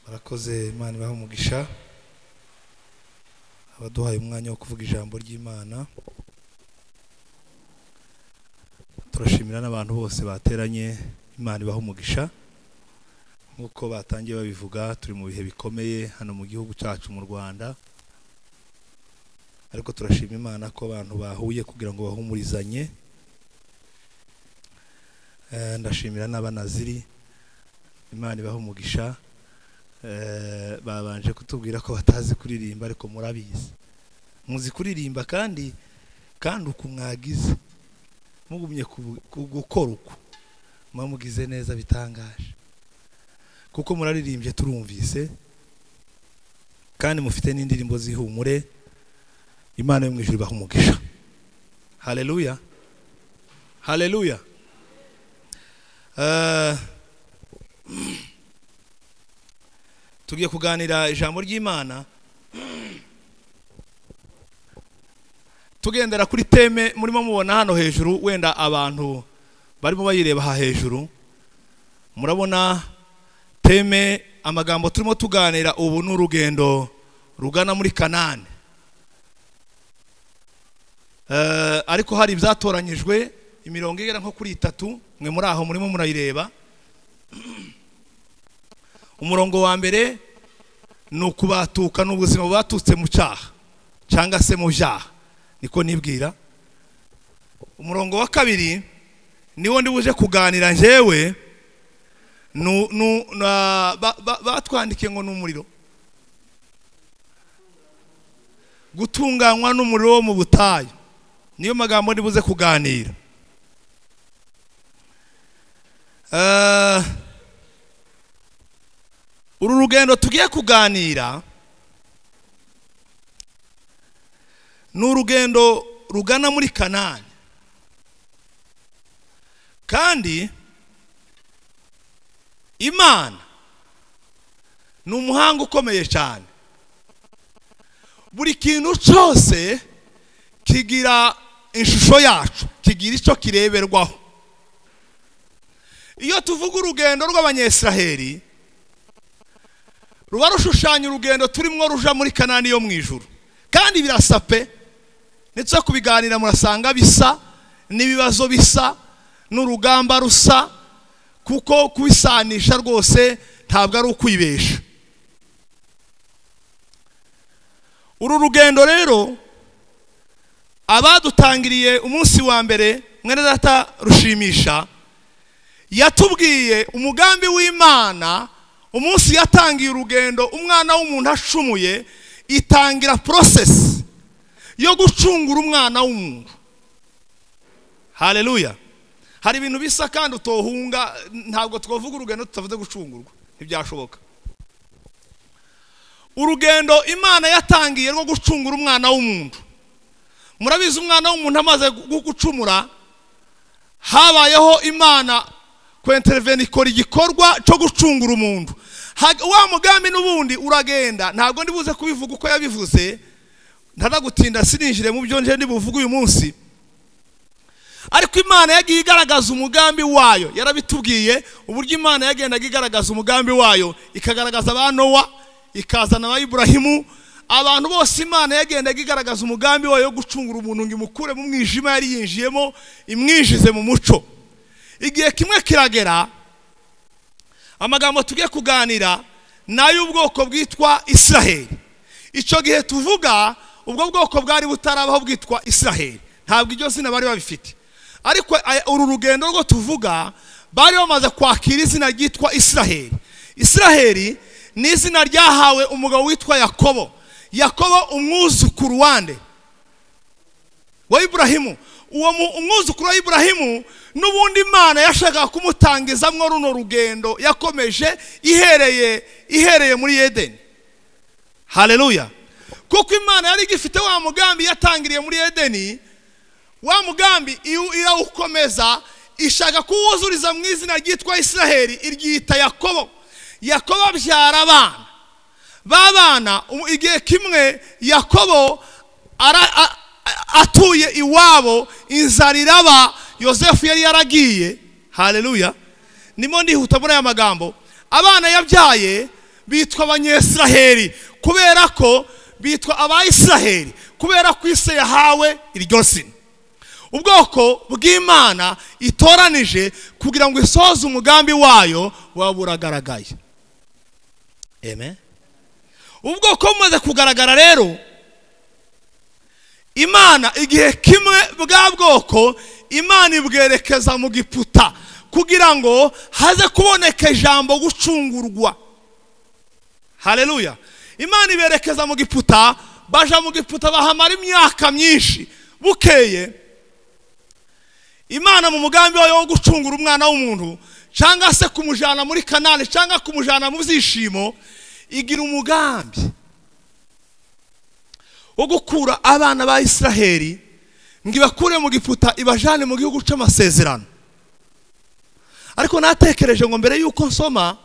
murakoze imana ibahe umugisha abaduhaye umwanya wo kuvuga ijambo ry'imana turashimira n'abantu bose bateranye imana ibahe umugisha nk'uko batangiye babivuga turi mu bihe bikomeye hano mu gihugu cyacu mu rwanda ariko turashima imana ko abantu bahuye kugira ngo bahumurizanye Eh, ndashimira n'abanaziri imana ibahe umugisha Eh, babanje kutubwira ko batazi kuririmba ariko murabizi muzi kuririmba kandi kandi uku mwagize mugumye ku- ku- gukora uku muba mugize neza bitangaje kuko muraririmbye turumvise kandi mufite n'indirimbo z'ihumure imana yo mu ijuru ibaha umugisha haleluya haleluya Eh, tugiye kuganira ijambo ry'imana tugendera kuri teme murimo mubona hano hejuru wenda abantu barimo bayireba aha hejuru murabona teme amagambo turimo tuganira ubu ni urugendo rugana muri kanani Eh, ariko hari ibyatoranyijwe imirongo igera nko kuri itatu mwe muri aho murimo murayireba umurongo wa mbere ni ukubatuka ni ubuzima bwatutse mu cyaha cyangwa se mu byaha niko nibwira umurongo wa kabiri niwo ndi buje kuganira njyewe nu- nu- na- ba- ba- batwandikiye ngo ni umuriro gutunganywa n'umuriro wo mu butayu niyo magambo ndi buze kuganira Eh, uru rugendo tugiye kuganira ni urugendo rugana muri kanani kandi imana ni umuhanga ukomeye cyane buri kintu cyose kigira ishusho yacu kigira icyo kireberwaho iyo tuvuga urugendo rw'abanyesiraheli ruba rushushanya urugendo turimo ruja muri kanani yo mu ijuru kandi birasa pe ndetse no kubiganira murasanga bisa n'ibibazo bisa n'urugamba rusa kuko kubisanisha rwose ntabwo ari ukwibesha uru rugendo rero abadutangiriye umunsi wa mbere mwene data rushimisha yatubwiye umugambi w'imana umunsi yatangiye urugendo umwana w'umuntu acumuye itangira porosesi yo gucungura umwana w'umuntu haleluya hari ibintu bisa kandi utohunga ntabwo twavuga urugendo tutavuze gucungurwa ntibyashoboka urugendo imana yatangiye rwo gucungura umwana w'umuntu murabizi umwana w'umuntu amaze gu- gucumura habayeho imana kwentereveni ikora igikorwa cyo gucungura umuntu Ha- wa mugambi n'ubundi uragenda ntabwo ndi buze kubivuga uko yabivuze ntanagutinda sininjire mu byo nje ndibuvuge uyu munsi ariko imana yagiye igaragaza umugambi wayo yarabitubwiye uburyo imana yagendaga igaragaza umugambi wayo ikagaragaza ba nowa ikazana ba iburahimu abantu bose imana yagendaga igaragaza umugambi wayo wo gucungura umuntu ngo imukure mu mwijima yari yinjiyemo imwinjize mu muco igihe kimwe kiragera amagambo tugiye kuganira ni ay'ubwoko bwitwa israheli icyo gihe tuvuga ubwo bwoko bwari butarabaho bwitwa israheli ntabwo iryo zina bari babifite ariko aya- uru rugendo rwo tuvuga bari bamaze kwakira izina ryitwa israheli israheli ni izina ryahawe umugabo witwa yakobo yakobo umwuzukuru wande wa Ibrahimu uwo mu- umwuzukuru wa Ibrahimu n'ubundi Imana yashakaga kumutangizamwo runo rugendo yakomeje ihereye ihereye muri Edeni haleluya kuko Imana yari igifite wa mugambi yatangiriye muri Edeni wa mugambi iwu- irawukomeza ishaka kuwuzuriza mu izina ryitwa Israheli iryita Yakobo Yakobo abyara abana babana umu- igihe kimwe yakobo ara- a- a- atuye iwabo inzara iraba yosefu yari yaragiye haleluya nimo ndihuta muri aya magambo abana yabyaye bitwa abanyesiraheli kubera ko bitwa abayisiraheli kubera ko isi yahawe iryo zina ubwoko bw'imana itoranije kugira ngo isoze umugambi wayo waba uragaragaye amen ubwoko bumaze kugaragara rero imana igihe kimwe bwa bwoko imana ibwerekeza mu giputa kugira ngo haze kuboneka ijambo gucungurwa hareruya imana iberekeza mu giputa baja mu giputa bahamara imyaka myinshi bukeye imana mu mugambi wayo wo gucungura umwana w'umuntu cyangwa se kumujyana muri kanani cyangwa kumujyana mu byishimo igira umugambi wo gukura abana ba israheli ngo ibakure mu giputa ibajyane mu gihugu cy'amasezerano ariko natekereje ngo mbere y'uko nsoma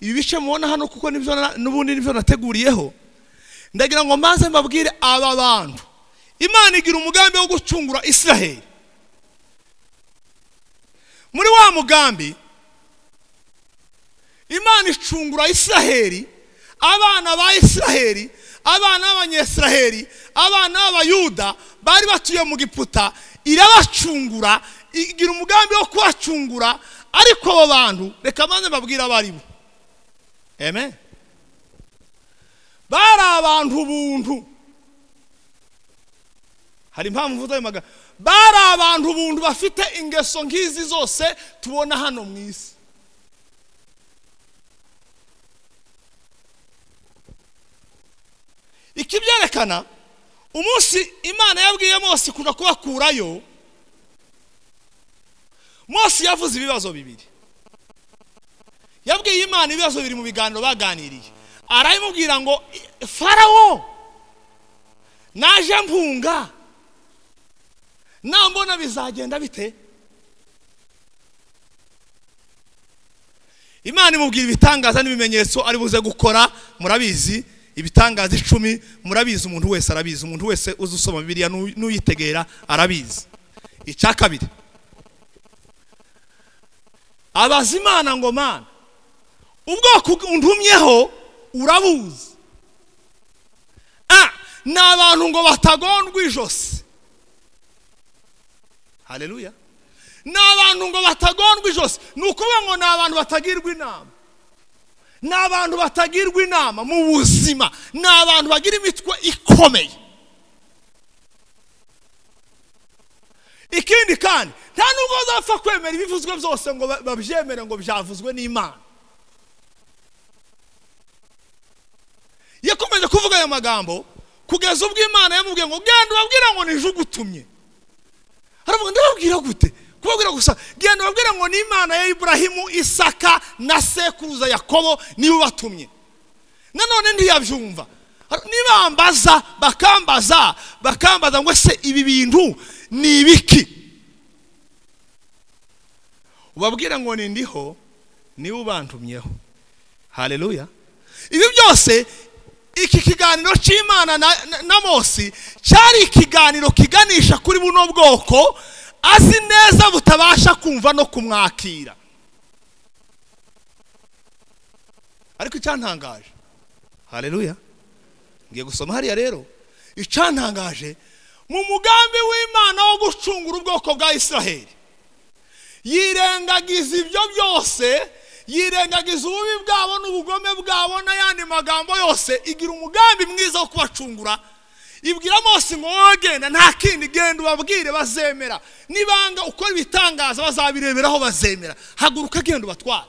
ibi bice mubona hano kuko nibyo n'ubundi nibyo nateguriyeho ndagira ngo maze mbabwire aba bantu imana igira umugambi wo gucungura israheli muri wa mugambi imana icungura israheli abana ba israheli abana b'abanyesiraheli abana b'abayuda bari batuye mu giputa irabacungura igira umugambi wo kubacungura ariko abo bantu reka maze mbabwire abo ari bo amen bari abantu buntu hari impamvu mvuze ayo magambo bari abantu buntu bafite ingeso nk'izi zose tubona hano mu isi ikibyerekana umunsi imana yabwiye mose kuja kubakurayo mose yavuze ibibazo bibiri yabwiye imana ibibazo bibiri mu biganiro baganiriye arabimubwira ngo farawo naje mpunga nambona bizagenda bite imana imubwira ibitangaza n'ibimenyetso ari buze gukora murabizi ibitangaza icumi murabizi umuntu wese arabizi umuntu wese uzi usoma bibiriya n'uyitegera arabizi icya kabiri abaza imana ngo mana ubwoko ndumyeho urabuzi ni abantu ngo batagondwa ijosi hareruya ni abantu ngo batagondwa ijosi ni ukuvuga ngo ni abantu batagirwa inama ni abantu batagirwa inama mu buzima ni abantu bagira imitwe ikomeye ikindi kandi nta nubwo bazapfa kwemera ibivuzwe byose ngo babyemere ngo byavuzwe n'imana yakomeje kuvuga ayo magambo kugeza ubwo imana yamubwiye ngo genda ubabwira ngo nije ugutumye haravuga ndababwira gute kubabwira gusa genda ubabwira ngo ni imana ya iburahimu isaka na sekuruza yakobo niwe ubatumye nanone ntiyabyumva nibambaza bakambaza bakambaza ngo se ibi bintu ni ibiki ubabwira ngo ni ndiho niwe ubantumyeho hareruya ibi byose iki kiganiro cy'imana na mose cyari ikiganiro kiganisha kuri buno bwoko azi neza butabasha kumva no kumwakira ariko icyantangaje hareruya ngiye gusoma hariya rero icyantangaje mu mugambi w'imana wo gucungura ubwoko bwa israheli yirengagiza ibyo byose yirengagiza ububi bwabo n'ubugome bwabo n'ayandi magambo yose igira umugambi mwiza wo kubacungura ibwira mose ngo wowe genda nta kindi genda ubabwire bazemera nibanga ukora ibitangaza bazabireberaho bazemera haguruka genda ubatware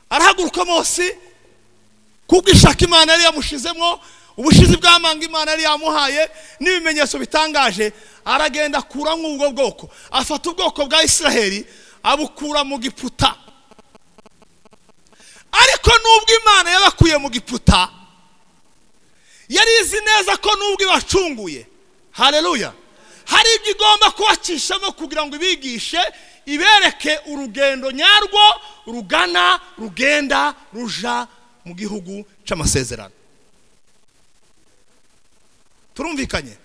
arahaguruka mose kubwo ishaka imana yari yamushyizemo ubushizi bw'amanga imana yari yamuhaye n'ibimenyetso bitangaje aragenda akura nk'ubwo bwoko afata ubwoko bwa israheli abukura mu giputa ariko n'ubwo imana yabakuye mu giputa yari izi neza ko nubwo ibacunguye hareruya hari ibyo igomba kubakishamo kugira ngo ibigishe ibereke urugendo nyarwo rugana rugenda ruja mu gihugu cy'amasezerano turumvikanye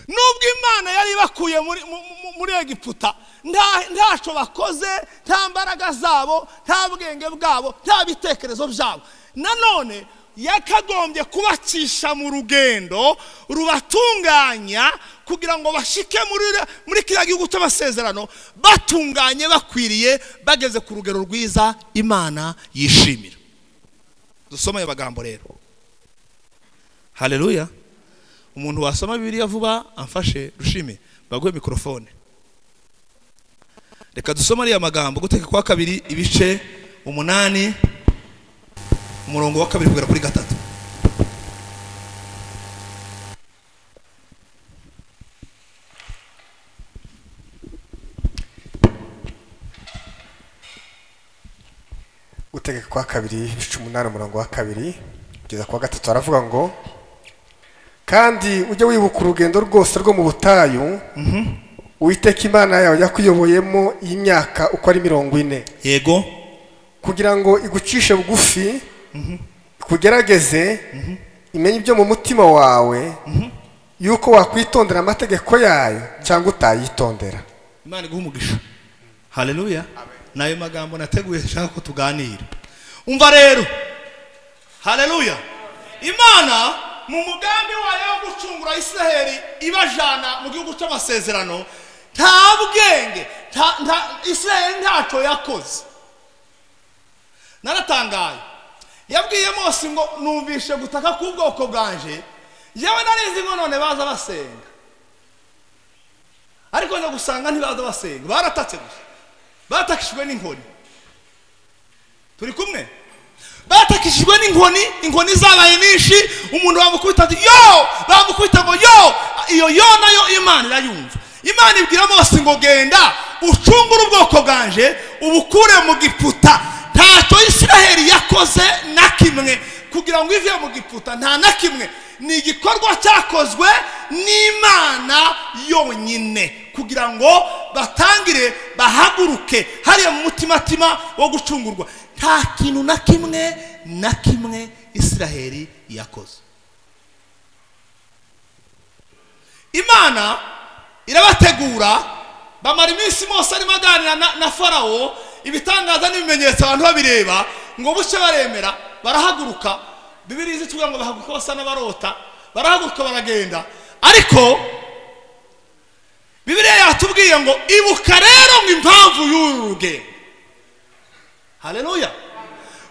nubwo imana yari ibakuye muri mu- mu- muri egiputa nta- ntacyo bakoze nta mbaraga zabo nta bwenge bwabo nta bitekerezo byabo nanone yakagombye kubacisha mu rugendo rubatunganya kugira ngo bashike muri muri kiriya gihugu cy'amasezerano batunganye bakwiriye bageze ku rugero rwiza imana yishimira dusome ayo magambo rero haleluya umuntu wasoma bibiliya vuba amfashe rushime baguhe mikorofone reka dusome ariya magambo guteka kwa kabiri ibice umunani umurongo wa kabiri kugera kuri gatatu gutegeka kwa kabiri ibice umunani umurongo wa kabiri kugeza ku wa gatatu haravuga ngo kandi ujye wibuka urugendo rwose rwo mu butayu witeka imana yawe yakuyoboyemo y'imyaka uko ari mirongo ine yego kugira ngo igucishe bugufi ikugerageze imenye ibyo mu mutima wawe yuko wakwitondera amategeko yayo cyangwa utayitondera imana iguha umugisha haleluya ni ayo magambo nateguye nshaka ko tuganira umva rero haleluya imana mu mugambi wayo wo gucungura isiraheli ibajana mu gihugu cy'amasezerano nta bwenge nta- nta- isiraheli ntacyo yakoze naratangaye yabwiye mose ngo numvishe gutaka k'ubwoko bwanje yewe narizi ngo none baza basenga ariko njya gusanga ntibaza basenga baratatse gusa batakishijwe n'inkoni turi kumwe batakishijwe n'inkoni inkoni zabaye nyinshi umuntu bamukubita ati yo bamukubita ngo yo iyo yo nayo imana irayumva imana ibwira mose ngo genda ucungure ubwoko bwanje ubukure mu giputa ntacyo isiraheli yakoze na kimwe kugira ngo ive mu giputa nta na kimwe ni igikorwa cyakozwe n'imana yonyine kugira ngo batangire bahaguruke hariya mu mutimatima wo gucungurwa nta kintu na kimwe na kimwe isiraheli yakoze imana irabategura bamara iminsi mose arimo aganira na, na farawo ibitangaza n'ibimenyetso abantu babireba ngo bucye baremera barahaguruka bibiri zituvuga ngo bahaguruka basa n'abarota barahaguruka baragenda ariko bibiliya yatubwiye ngo ibuka rero ngo impamvu y'uru rugendo haleluya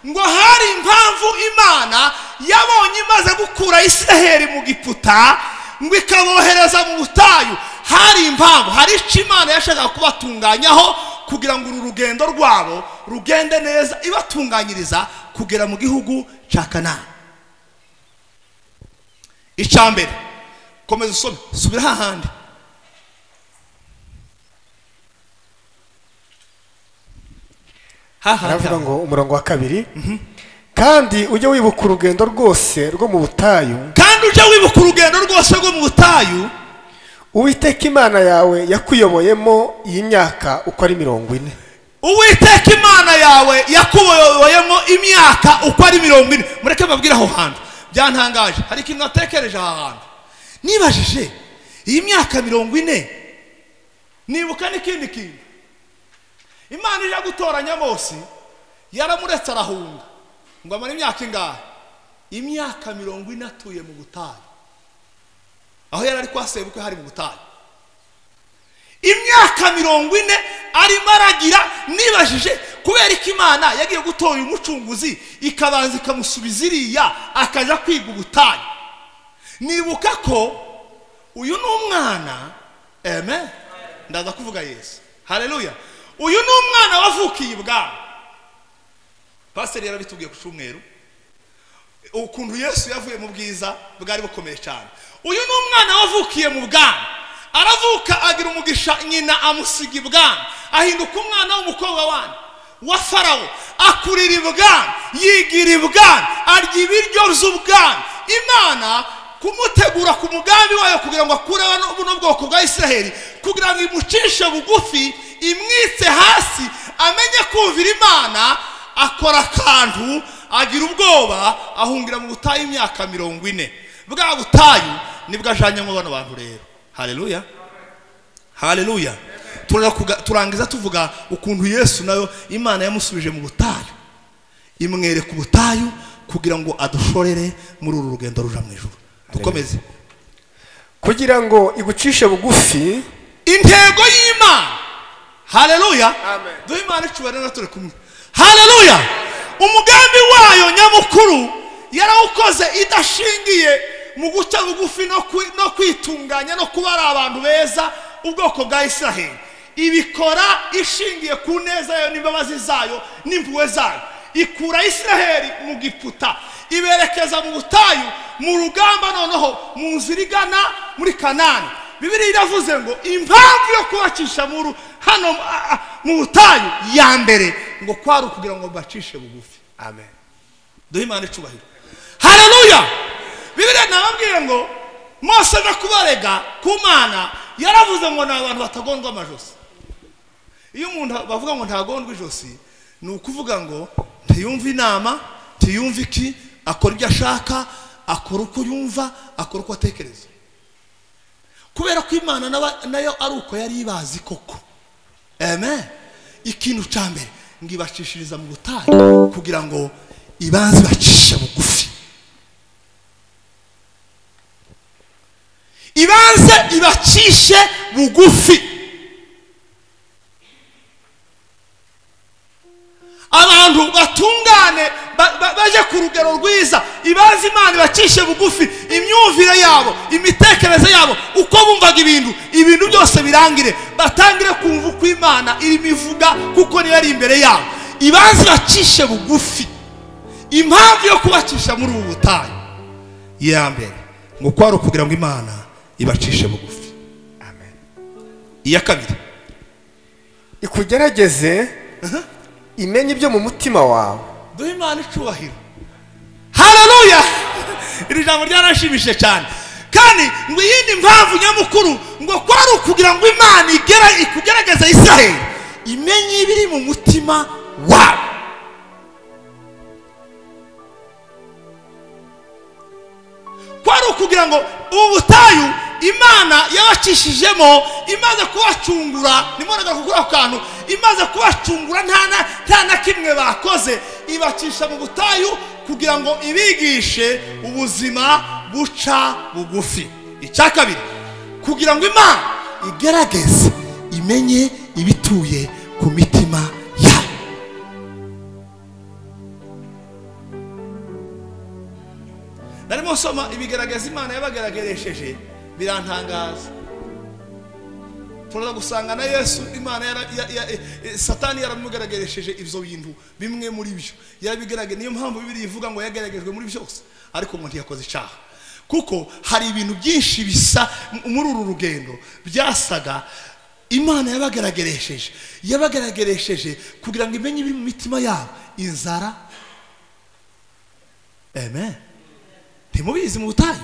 ngo hari impamvu imana yabonye imaze gukura isiraheli mu giputa ngo ikabohereza mu butayu hari impamvu hari icyo imana yashakaga kubatunganyaho kugira ngo uru rugendo rwabo rugende neza ibatunganyiriza kugera mu gihugu cya kanani icya mbere komeza usome subira hahandi hahandi haravuga ngo umurongo wa kabiri kandi ujye wibuka urugendo rwose rwo mu butayu kandi ujye wibuka urugendo rwose rwo mu butayu uwiteka imana yawe yakuyoboyemo iyi myaka uko ari mirongo ine uwiteka imana yawe yakuboyoyemo imyaka uko ari mirongo ine mureke babwire aho hantu byantangaje hari ikintu natekereje aha hantu nibajije iyi myaka mirongo ine nibuka n'ikindi kintu imana ije gutoranya bose yaramuretse arahunga ngo amare imyaka ingahe imyaka mirongo ine atuye mu butayu aho yari ari kwa sebukwe hari mu butayu imyaka mirongo ine arimo aragira nibajije kubera ko imana yagiye gutora uyu mucunguzi ikabanza ikamusubiza iriya akajya kwiga ubutayu nibuka ko uyu ni umwana eme ndaza kuvuga yesu hareruya uyu ni umwana wavukiye ibwami pasiteri yarabitubwiye ku cyumweru ukuntu yesu yavuye mu bwiza bwari bukomeye cyane uyu ni umwana wavukiye mu bwana aravuka agira umugisha nyina amusiga ibwana ahinduka umwana w'umukobwa wandi wa farawo akurira ibwana yigira ibwana arya ibiryo by'ubwana imana kumutegura ku mugambi wayo kugira ngo akureho no- buno bwoko bwa isiraheli kugira ngo imucishe bugufi imwitse hasi amenye kumvira imana akora akantu agira ubwoba ahungira mu butayu imyaka mirongo ine bwa butayu nibwo ajanyemo bano bantu rero haleluya haleluya turakuga- turangiza tuvuga ukuntu yesu nayo imana yamusubije mu butayu imwereka ubutayu kugira ngo adushorere muri uru rugendo ruja mu ijuru dukomeze kugira ngo igucishe bugufi intego y'imana haleluya Amen. duhe imana icyubahiro rero turi kumwe haleluya umugambi wayo nyamukuru yarawukoze idashingiye mu guca bugufi no kwi- no kwitunganya no kuba ari abantu beza ubwoko bwa israheli ibikora ishingiye ku neza yayo n'imbabazi zayo n'impuhwe zayo ikura israheli mu giputa iberekeza mu butayu mu rugamba noneho mu nzira igana muri kanani bibiriya iravuze ngo impamvu yo kubakisha mu ru- hano a- a- mu butayu ya mbere ngo kwari ukugira ngo bacishe bugufi amen duhe imana icubahiro haleluya bibiriya nababwiye ngo mose no kubarega ku mana yaravuze ngo ni abantu batagondwa amajosi iyo umuntu bavuga ngo ntagondwa ijosi ni ukuvuga ngo ntiyumve inama ntiyumve iki akora ibyo ashaka akora uko yumva akora uko atekereza kubera ko imana naba- nayo ari uko yari ibazi koko amen ikintu cya mbere ngo ibacishiriza mu butayu kugira ngo ibanze ibacishe bugufi ibanze ibacishe bugufi abantu batungane ba- ba- baje ku rugero rwiza ibanze imana ibacishe bugufi imyumvire yabo imitekerereze yabo uko bumvaga ibintu ibintu byose birangire batangire kumva uko imana irimo ivuga kuko niyo ari imbere yabo ibanze ibacishe bugufi impamvu yo kubacisha muri ubu butayu iya mbere ngo uko ari ukugira ngo imana ibacishe bugufi amen iya kabiri ikugerageze imenye ibyo mu mutima wawe duhe imana icyubahiro hararuya iri jambo ryaranshimishije cyane kandi ngo iyindi mpamvu nyamukuru ngo kwari ukugira ngo imana igera ikugerageza israheli imenye ibiri mu mutima wawe kwari ukugira ngo ubu butayu imana yabacishijemo imaze kubacungura nimwonaga kuri ako kantu imaze kubacungura nta na- nta na kimwe bakoze ibacisha mu butayu kugira ngo ibigishe ubuzima buca bugufi icya kabiri kugira ngo imana igerageze imenye ibituye ku mitima yabo narimo nsoma ibigaragaza imana yabagarageresheje birantangaza turaza gusanga na yesu imana yara- ya- ya- eh, satani yaramugaragaresheje ibyo bintu bimwe muri byo yarabigaragaje niyo mpamvu bibiri ivuga ngo yagaragajwe muri byose ariko ngo ntiyakoze icyaha kuko hari ibintu byinshi bisa m- muri uru rugendo byasaga imana yabagaragaresheje yabagaragaresheje kugira ngo imenye ibiri mu mitima yabo inzara amen ntimubizi mu butayu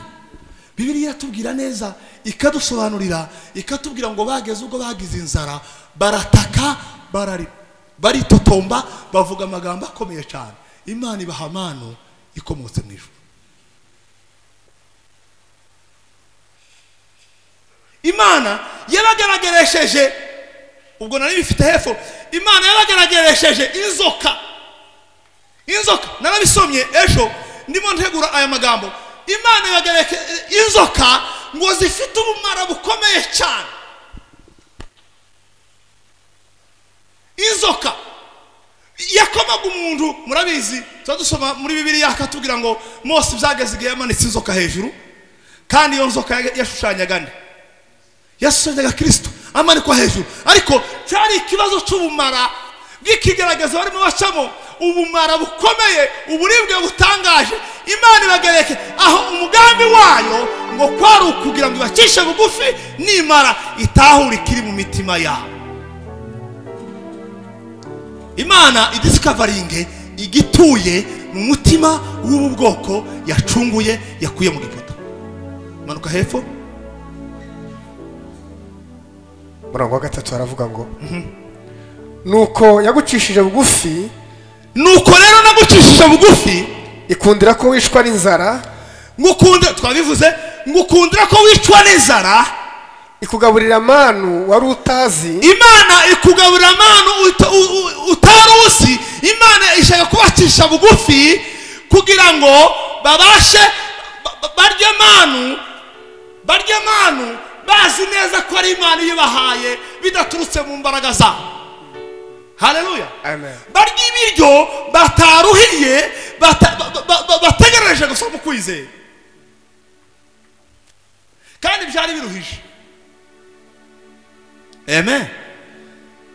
bibiliya iratubwira neza ikadusobanurira ikatubwira ngo bageze ubwo bagize inzara barataka barari baritotomba bavuga amagambo akomeye cyane imana ibaha amano ikomotse mu ijuru imana yabagaragaresheje ubwo nari bifite hepfo imana yabagaragaresheje inzoka inzoka narabisomye ejo ndimo ntegura aya magambo imana ibagareka inzoka ngo zifite ubumara bukomeye cyane inzoka yakomaga umuntu murabizi tuba dusoma muri bibiliya akatubwira ngo mose byageze igihe yamanitse inzoka hejuru kandi iyo nzoka ya- yashushanyaga nde yashushanyaga kirisito amanikwa hejuru ariko cyari ikibazo cy'ubumara bw'ikigeragezo barimo bacamo ubumara bukomeye uburibwe butangaje imana ibagereke aho umugambi wayo ngo kwari ukugira ngo ibacishe bugufi nimara itahure ikiri mu mitima yabo imana idisikavaringe igituye mu mutima w'ubu bwoko yacunguye yakuye mu giputa manuka hepfo umurongo wa gatatu haravuga ngo nuko yagucishije bugufi nuko rero nagucishije bugufi ikundira ko wishwa n'inzara ngukunda twabivuze ngukundira ko wicwa n'inzara ikugaburira manu wari utazi imana ikugaburira amanu uta- u- u- utari uzi imana ishaka kubacisha bugufi kugira ngo babashe ba- ba- barye manu barye manu bazi neza ko ari imana iyibahaye bidaturutse mu mbaraga zabo haleluya amen barya ibiryo bataruhiye bata- ba- ba- ba- bategereje gusa mu kwizera kandi byari biruhije amen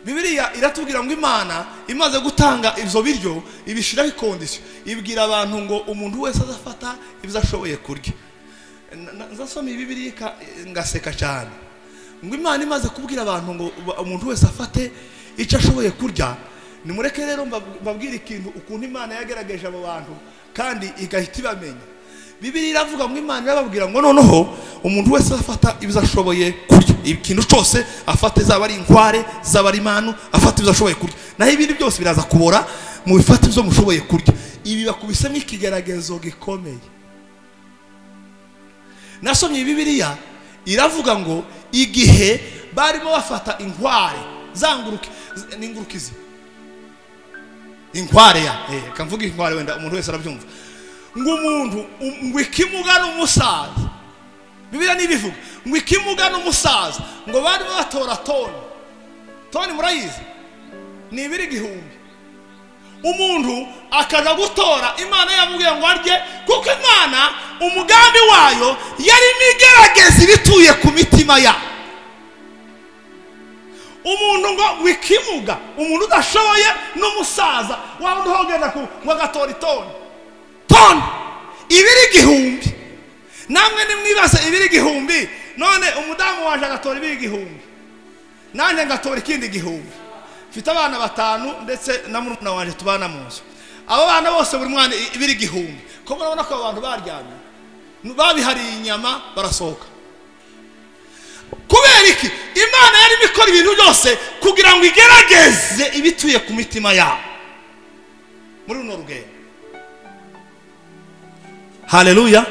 bibiliya iratubwira ngo imana imaze gutanga ibyo biryo ibishyiraho ikondisiyo ibwira abantu ngo umuntu wese azafata ibyo ashoboye kurya Na- na- nzasoma iyi bibiliya ka- ngaseka cyane ngo imana imaze kubwira abantu ngo ba- umuntu wese afate icyo ashoboye kurya nimureke rero mbab- mbabwire ikintu ukuntu imana yagerageje abo bantu kandi igahita ibamenya bibiliya iravuga ngo imana irababwira ngo noneho umuntu wese afata ibyo ashoboye kurya ikintu cyose afate zaba ari inkware zaba ari imanu afata ibyo ashoboye kurya naho ibindi byose biraza kubora mu bifata ibyo mushoboye kurya ibi bakubise nk'ikigaragazo gikomeye nasomye bibiliya iravuga ngo igihe barimo bafata inkware za nguruke z- ni inguruke izi inkware ya eh, kamvuga inkware wenda umuntu wese arabyumva ngo umuntu um- ngo ikimugana umusaza bibiliya ntibivuga ngo ikimugana umusaza ngo barimo batora toni toni murayizi ni ibiri igihumbi umuntu akaza gutora imana yamubwiye ngo arye kuko imana umugambi wayo yarimo igerageza ibituye ku mitima yabo umuntu ngo wikimuga umuntu udashoboye n'umusaza waba undi uhogenda ku ngo agatora itoni toni ibiri igihumbi namwe nimwibaze ibiri igihumbi none umudamu waje agatora ibiri igihumbi nanjye ngatora ikindi gihumbi mfite abana batanu ndetse na murumuna wanjye tubana mu nzu abo bana bose buri mwana i- ibiri igihumbi ko murabona ko abo bantu baryamye babihariye inyama barasohoka kubera iki imana yarimo ikora ibintu byose kugira ngo igerageze ibituye ku mitima yabo muri runo rugendo haleluya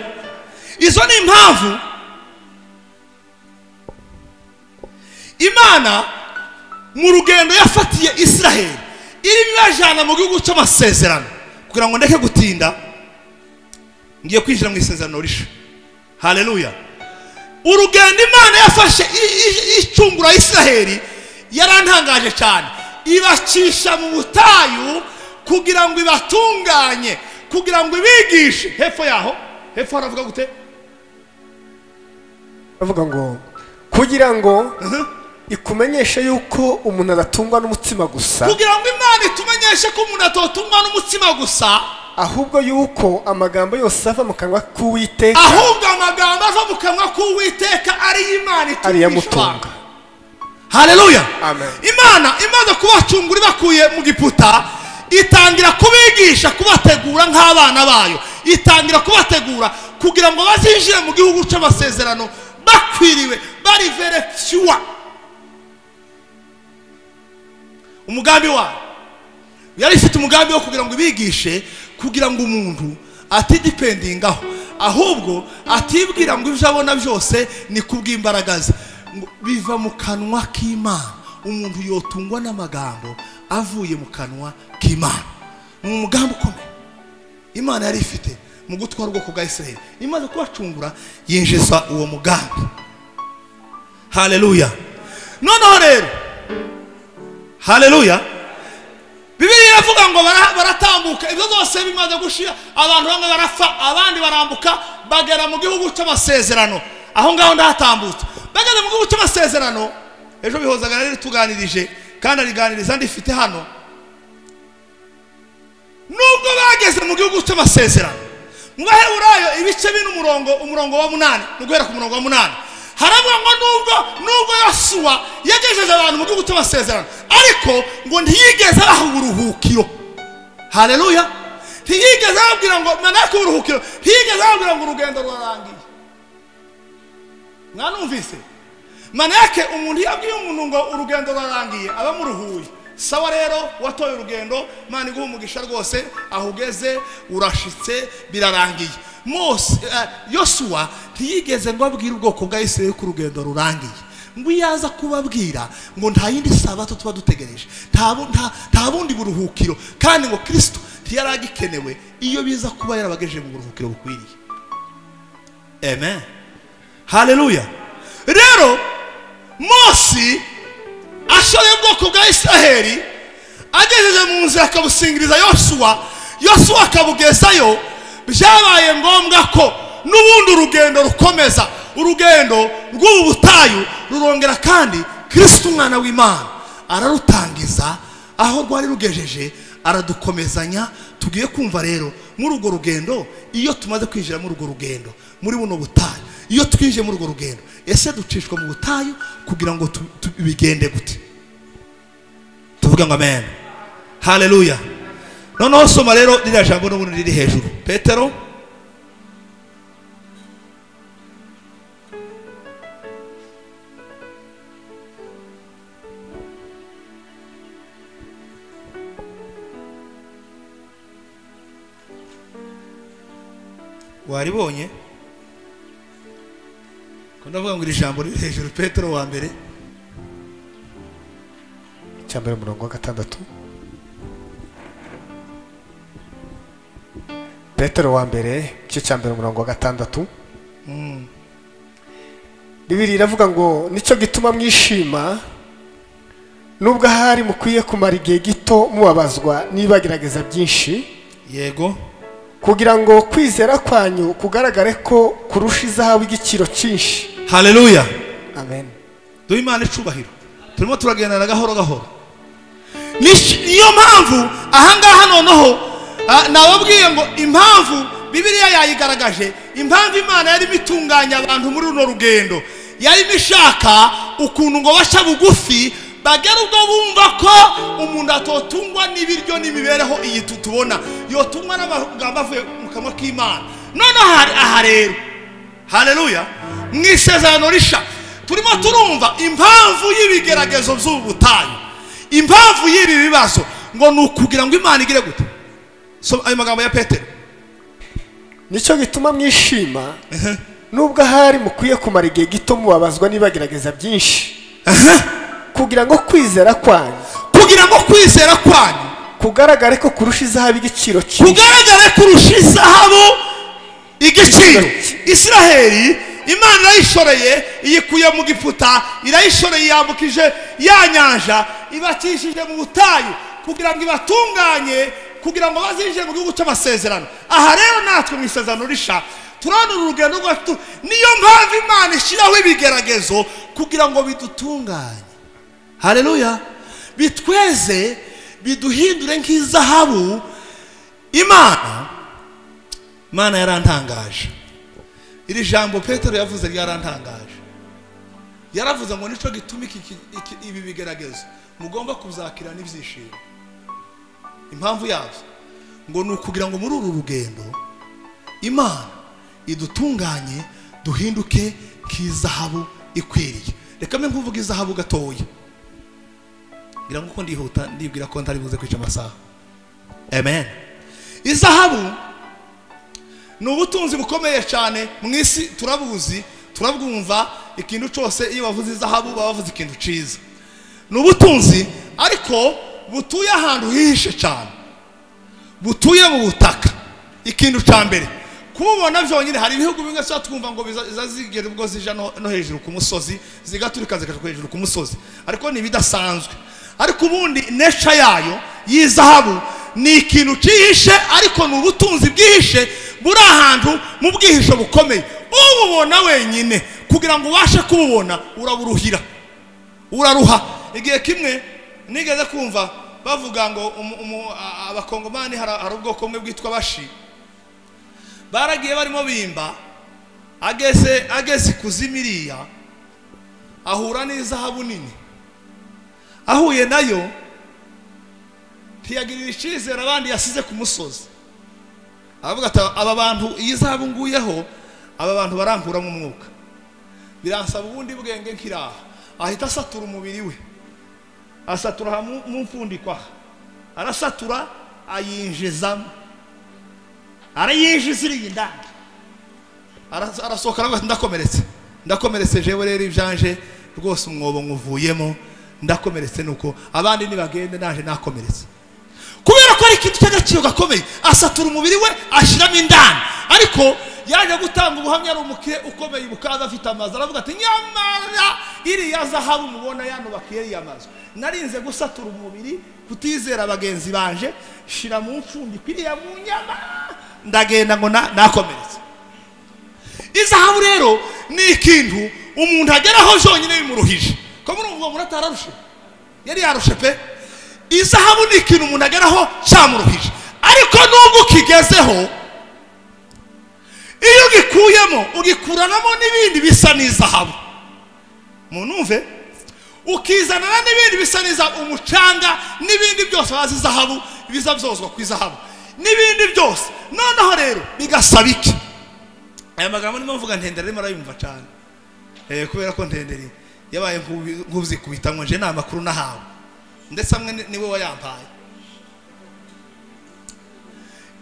izo ni impamvu imana mu rugendo yafatiye israheli irimo ibajyana mu gihugu cy'amasezerano kugira ngo ndeke gutinda ngiye kwinjira mu isezerano rishya haleluya urugendo imana yafashe i- i- icungura israheli yarantangaje cyane ibacisha mu butayu kugira ngo ibatunganye kugira ngo ibigishe hepfo yaho hepfo haravuga gute bavuga ngo kugira ngo Mhm. ikumenyeshe yuko umuntu adatungwa n'umutima gusa kugira ngo imana itumenyeshe ko umuntu atotungwa n'umutima gusa ahubwo yuko amagambo yose ava mu kanwa k'uwiteka ahubwo amagambo ava mu kanwa k'uwiteka ari imana itumisha ariyamutunga abantu. haleluya Amen. imana imaze kubacungura ibakuye mu giputa itangira kubigisha kubategura nk'abana bayo itangira kubategura kugira ngo bazinjire mu gihugu cy'amasezerano bakwiriwe bari verefyuwa umugambi wayo yari ifite umugambi wo kugira ngo ibigishe kugira ngo umuntu atidipendingaho ahubwo atibwira ngo ibyo abona byose ni kubw'imbaraga ze Ngo biva mu kanwa k'imana umuntu yotungwa n'amagambo avuye mu kanwa k'imana ni umugambi ukomeye imana yari ifite mu gutwara ubwoko bwa israheli imaze kubacungura yinjiza uwo mugambi haleluya noneho rero haleluya bibiliya iravuga ngo bara- baratambuka ibyo byose bimaze gushira abantu bamwe barapfa abandi barambuka bagera mu gihugu cy'amasezerano aho ngaho ndahatambutse bageze mu gihugu cy'amasezerano ejo bihozaga nari tuganirije kandi ariganiriza ndifite hano nubwo bageze mu gihugu cy'amasezerano mu baheburayo ibice bine umurongo umurongo wa munani ni uguhera ku murongo wa munani haravuga ngo nubwo nubwo yosuwa yagejeje abantu mu gihugu cy'amasezerano ariko ngo ntiyigeze abaha uburuhukiro haleluya ntiyigeze ababwira ngo manake uburuhukiro ntiyigeze ababwira ngo urugendo rurarangiye mwanumvise manake umuntu iyo abwiye umuntu ngo urugendo rurarangiye aba amuruhuye sawa rero watoye urugendo mana iguha umugisha rwose aho ugeze urashitse birarangiye mose eh, yosuwa ntiyigeze ngo abwire ubwoko bwa isirayeli ko urugendo rurangiye ngo iyo aza kubabwira ngo nta yindi sabato tuba dutegereje nta bu- nta- nta bundi buruhukiro kandi ngo kirisito ntiyari agikenewe iyo biza kuba yarabagejeje mu buruhukiro bukwiriye amen haleluya rero mose ashoye ubwoko bwa israheli agejeje mu nzira akabusingiriza yosuwa yosuwa akabugezayo byabaye ngombwa ko n'ubundi urugendo rukomeza urugendo rw'ubu butayu rurongera kandi kirisiti umwana w'imana ararutangiza aho rwari rugejeje aradukomezanya tugiye kumva rero muri urwo rugendo iyo tumaze kwinjira muri urwo rugendo muri buno butayu iyo twinjiye muri urwo rugendo ese ducishwa mu butayu kugira ngo tu- tu- bigende gute tuvuge ngo amen haleluya noneho soma rero ririya jambo n'ubundi riri hejuru petero waribonye ko ndavuga ngo iri jambo riri hejuru petero wa mbere icya mbere umurongo wa gatandatu petero wa mbere igice cya mbere umurongo wa gatandatu bibiri iravuga ngo nicyo gituma mwishima nubwo ahari mukwiye kumara igihe gito mubabazwa n'ibagerageza byinshi yego kugira ngo kwizera kwanyu kugaragare ko kurusha izahabu igiciro cyinshi haleluya amen duhe imana icubahiro turimo turagendana gahoro gahoro Nish- niyo mpamvu ahangaha noneho ah, nababwiye ngo impamvu bibiliya yayigaragaje impamvu imana yarimo itunganya abantu muri runo rugendo yarimo ishaka ukuntu ngo baca bugufi bagera ubwo bumva ko umuntu atotungwa n'ibiryo n'imibereho iyi tutubona yotungwa n'amagambo avuye mu kanwa k'imana noneho aha- aha rero haleluya mu isezerano risha turimo turumva impamvu y'ibigeragezo by'ubu butayu impamvu y'ibi bibazo ngo ni ukugira ngo imana igire gute so ayo magambo ya petero nicyo gituma mwishima nubwo ahari mukwiye kumara igihe gito mubabazwa n'ibagerageza byinshi kugira ngo kwizera kwanyu kugira ngo kwizera kwanyu kugaragare ko kurusha izahabu igiciro cyinshi kugaragare kurusha izahabu igiciro israheli imana irayishoreye iyikuye mu giputa irayishoreye yambukije ya nyanja ibakishije mu butayu kugira ngo ibatunganye kugira ngo bazinjire mu gihugu cy'amasezerano aha rero natwe mu isezerano risha turabona uru rugendo rwacu niyo mpamvu imana ishyiraho ibigeragezo kugira ngo bidutunganye hareruya bitweze biduhindure nk'izahabu imana imana yarantangaje iri jambo petero yavuze ryarantangaje yaravuze ngo nicyo gituma iki- iki- iki- ibi bigeragezo mugomba kuzakira n'ibyishimo impamvu yabyo ngo ni ukugira ngo muri uru rugendo imana idutunganye duhinduke nk'izahabu ikwiriye reka mbe nkuvuge izahabu gatoya ngira ngo uko ndihuta ndibwira ko ntari buze kwica amasaha amen izahabu ni ubutunzi bukomeye cyane mu isi turabuzi turabwumva ikintu cyose iyo bavuze izahabu baba bavuze ikintu cyiza ni ubutunzi ariko butuye ahantu hihishe cyane butuye mu butaka ikintu cya mbere kububona byonyine hari ibihugu bimwe tuba twumva ngo biza- biza zigera ubwo zija no no hejuru ku musozi zigaturika zikajya hejuru ku musozi ariko ni ibidasanzwe ariko ubundi neca yayo y'izahabu ni ikintu cyihishe ariko ni ubutunzi bwihishe buri ahantu mu bwihisho bukomeye ububona wenyine kugira ngo ubashe kububona uraburuhira uraruha igihe kimwe nigeze kumva bavuga ngo umu- umu- a- abakongomani hari hari ubwoko bumwe bwitwa bashi baragiye barimo bimba ageze ageze ikuzimu iriya ahura n'izahabu nini ahuye nayo ntiyagirira icyizere abandi yasize ku musozi aravuga ati aba bantu iyi zahabu nguyeho aba bantu barankuramo umwuka biransaba ubundi bwenge nkiraha ahita asatura umubiri we asatura aha mu- mu mfundiko aha arasatura ayinjizamo arayinjiza iri ndani arasohoka aravuga ati ndakomeretse ndakomeretse jewe rero ibyanje rwose umwobo nkuvuyemo ndakomeretse nuko abandi nibagende naje nakomeretse kubera ko ari ikintu cy'agaciro gakomeye asatura umubiri we ashyiramo indani ariko yaje gutanga ubuhamya ari umukire ukomeye bukaza afite amazu aravuga ati nyamara iriya zahabu mubona yanubaka iriya mazu narinze gusatura umubiri kutizera bagenzi banje shira mu ncundiko iriya mu nyama ndagenda ngo na- nakomeretse izahabu rero ni ikintu umuntu ageraho zonyine bimuruhije ko muri ubwo muntu atararushe yari yarushe pe izahabu ni ikintu umuntu ageraho cyamuruhije ariko nubwo ukigezeho iyo ugikuyemo ugikuranamo n'ibindi bisa n'izahabu munumve ukizanana n'ibindi bisa n'izahabu umucanga n'ibindi byose bazi izahabu biza byozwa ku izahabu n'ibindi byose noneho rero bigasaba iki aya magambo ndimo mvuga ntendere arimo arayumva cyane Eh, kubera ko ntendere yabaye nk'ubi- nk'uzikubita ngo nje ni amakuru nahawe ndetse amwe ni- niwe wayampaye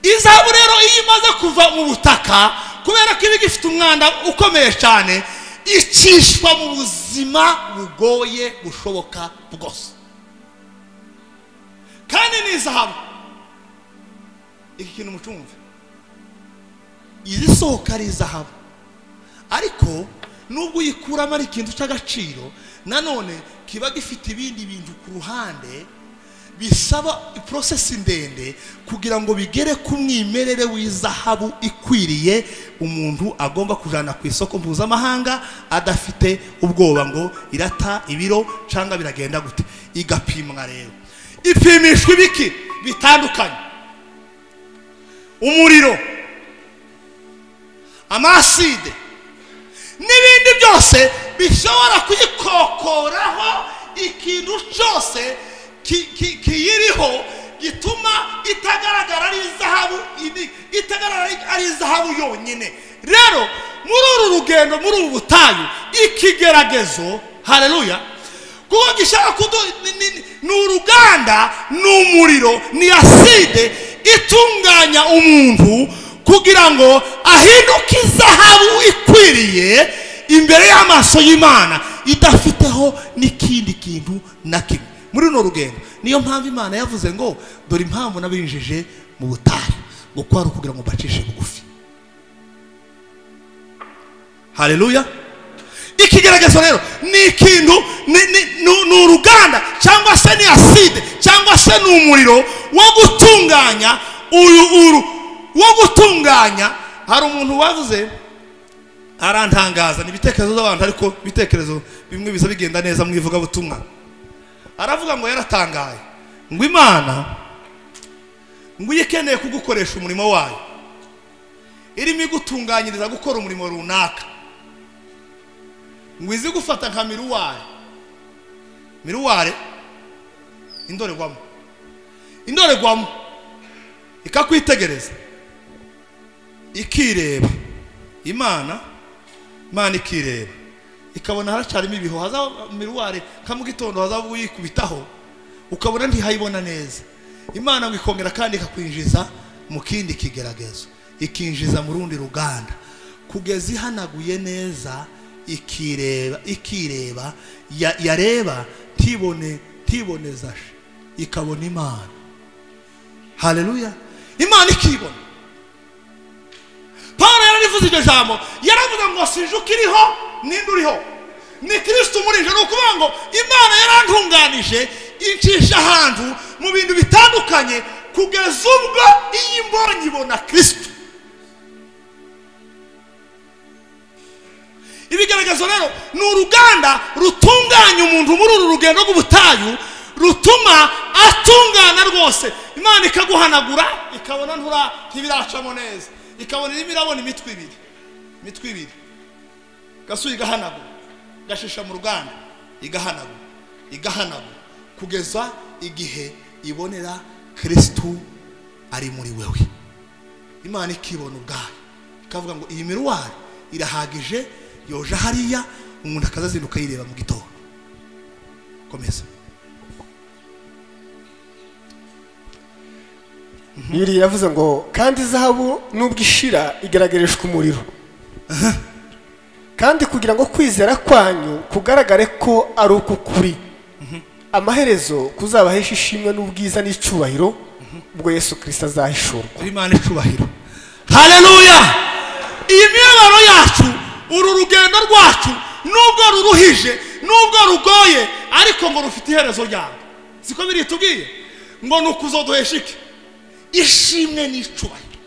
izahabu rero iyo imaze kuva mu butaka kubera ko iba igifite umwanda ukomeye cyane icishwa mu buzima bugoye bushoboka bwose kandi ni izahabu iki kintu mucumve iri soko ari izahabu ariko nubwo uyikuramo ari ikintu cy'agaciro nanone kiba gifite ibindi bintu ku ruhande bisaba iporosesi ndende kugira ngo bigere ku mwimerere w'izahabu ikwiriye umuntu agomba kujyana ku isoko mpuzamahanga adafite ubwoba ngo irata ibiro cyangwa biragenda gute igapimwa rero ipimishwa ibiki bitandukanye umuriro amaside n'ibindi byose bishobora kuyikokoraho ikintu cyose ki- ki- kiyiriho gituma itagaragara ari izahabu ini- itagaragara ari- ari izahabu yonyine rero muri uru rugendo muri ubu butayu ikigeragezo hareruya kuko gishaka kudu ni- ni- ni- ni uruganda ni umuriro ni aside itunganya umuntu kugira ngo ahinduke izahabu ikwiriye imbere y'amaso y'imana idafiteho n'ikindi kintu na kimwe muri runo rugendo niyo mpamvu imana yavuze ngo dore impamvu nabinjije mu butayu ngo kwari ukugira ngo mbacishe bugufi hareruya ikigeragezo rero ni ikintu ni- ni- ni ni uruganda cyangwa se ni aside cyangwa se ni umuriro wo gutunganya uyu uru wo gutunganya hari umuntu wavuze arantangaza ni ibitekerezo by'abantu ariko ibitekerezo bimwe biza bigenda neza mu ivugabutumwa aravuga ngo yaratangaye ngo imana ngo iyo ikeneye kugukoresha umurimo wayo irimo igutunganyiriza gukora umurimo runaka ngo izi gufata nka miruware miruware indorerwamo indorerwamo ikakwitegereza ikireba imana imana ikireba ikabona haracarimo ibihu hazaba miruware nka mu gitondo hazaba uyikubitaho ukabona ntihayibona neza imana ngo ikongera kandi ikakwinjiza mu kindi kigeragezo ikinjiza mu rundi ruganda kugeza ihanaguye neza ikireba ikireba ya- yareba ntibone ntibonezashe ikabona imana haleluya imana ikibona paul yararivuze iryo jambo yaravuze ngo sinjuka iriho ninde uriho ni kirisito umurije ni ukuvuga ngo imana yarantunganije incisha ahantu mu bintu bitandukanye kugeza ubwo iyo imbonye ibona kirisito ibigaragazo rero ni uruganda rutunganya umuntu muri uru rugendo rw'ubutayu rutuma atungana rwose imana ikaguhanagura ikabona ntura ntibiracamo neza ikabona irimo irabona imitwe ibiri imitwe ibiri gasuye igahanagura gashisha mu ruganda igahanagura igahanagura kugeza igihe ibonera kirisitu ari muri wewe imana ikibona ubwayo ikavuga ngo iyi miruwari irahagije yoje hariya umuntu akazazinduka yireba mu gitondo komeza bibiri yavuze ngo kandi izahabu nubwo ishira igaragarishwa umuriro kandi kugira ngo kwizera kwanyu kugaragare ko ari uko kuri amaherezo kuzabahesha ishimwe n'ubwiza n'icyubahiro ubwo yesu kirisita azahishurwa imana icubahiro hareruya iyi mibabaro yacu uru rugendo rwacu nubwo ruruhije nubwo rugoye ariko ngo rufite iherezo ryawe siko biri tubwiye ngo ni ukuzoduhesha iki ishimwe n'icubahiro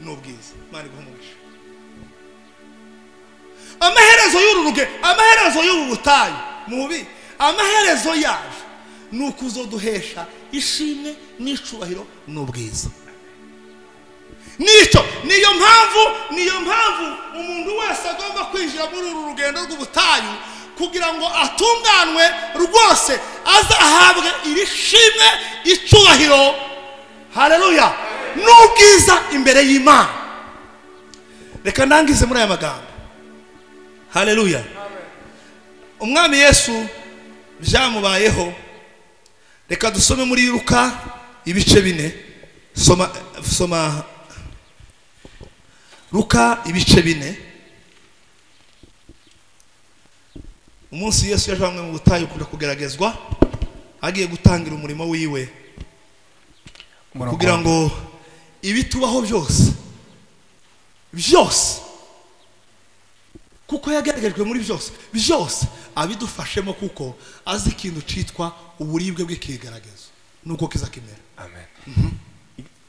ni ubwiza imana iguhumurishe amaherezo y'uru ruge amaherezo y'ubu butayu mubi amaherezo yaje ni ukuzoduhesha ishimwe n'icubahiro n'ubwiza nicyo niyo mpamvu niyo mpamvu umuntu wese agomba kwinjira muri uru rugendo rw'ubutayu kugira ngo atunganwe rwose azahabwe iri shimwe icubahiro hareruya n'ubwiza imbere y'imana reka ndangize muri aya magambo hareruya umwami yesu byamubayeho reka dusome muri ruka ibice bine soma soma ruka ibice bine umunsi yesu yajanywe mu butayu kujya kugeragezwa agiye gutangira umurimo wiwe Umurongo kugira ngo ibitubaho byose byose kuko yagaragajwe muri byose byose abidufashemo kuko azi ikintu cyitwa uburibwe bw'ikigaragazo nuko kiza kimera wa- Amen.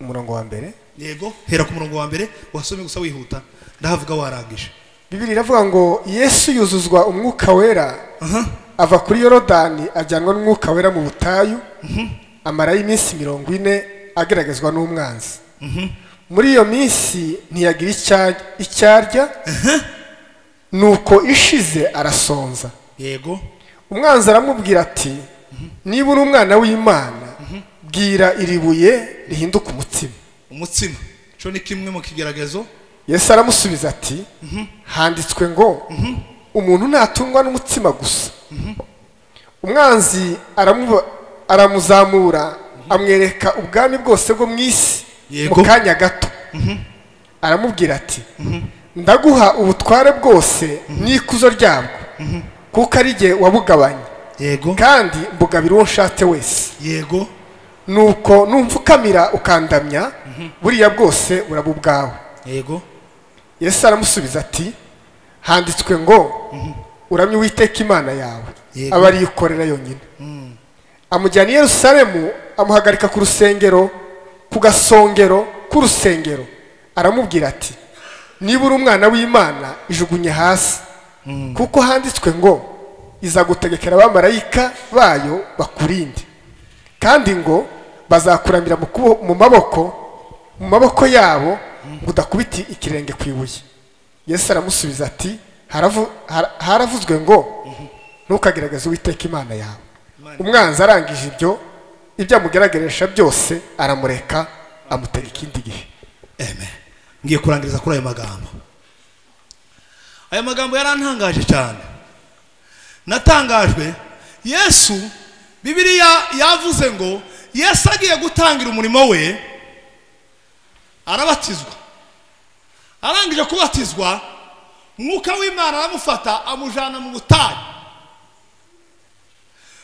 umurongo wa mbere yego hera ku murongo wa mbere wasome gusa wihuta ndahavuga warangije bibiri iravuga ngo yesu yuzuzwa umwuka wera aha ava kuri yorodani ajyanwa n'umwuka wera mu butayu amarayo iminsi mirongo ine ageragezwa n'umwanzi muri iyo minsi ntiyagira icya- icyo arya nuko ishize arasonza yego umwanzi aramubwira ati niba uri umwana w'imana bwira iri buye rihinduke umutima umutsima cyo ni kimwe mu kigaragazo yesu aramusubiza ati handitswe ngo umuntu ntatungwa n'umutima gusa umwanzi aramuba- aramuzamura amwereka ubwami bwose bwo mu isi Yego. mu kanya gato aramubwira ati ndaguha ubutware bwose n'ikuzo ryabwo kuko ari jye wabugabanye yego kandi mbugabira uwo nshatse wese yego nuko numfukamira ukandamya buriya bwose buraba ubwawe yego yesu aramusubiza ati handitswe ngo uramye uwiteka imana yawe Yego. aba ariyo ukorera yonyine amujyana i yerusalemu amuhagarika ku rusengero ku gasongero k'urusengero aramubwira ati niba uri umwana w'imana ijugunye hasi kuko handitswe ngo izagutegekera abamarayika bayo bakurinde kandi ngo bazakuramira mu kubo- mu maboko mu maboko yabo ngo udakubite ikirenge ku ibuye yesu aramusubiza ati "Haravu- hara- haravuzwe ngo ntukagerageze uwiteka imana yawe umwanzi arangije ibyo ibyo amugerageresha byose aramureka amutera ikindi gihe Amen. ngiye kurangiriza kuri ayo magambo aya magambo yarantangaje cyane natangajwe yesu bibiliya yavuze ngo yesu agiye gutangira umurimo we arabatizwa arangije kubatizwa mwuka w'imana aramufata amujyana mu butayu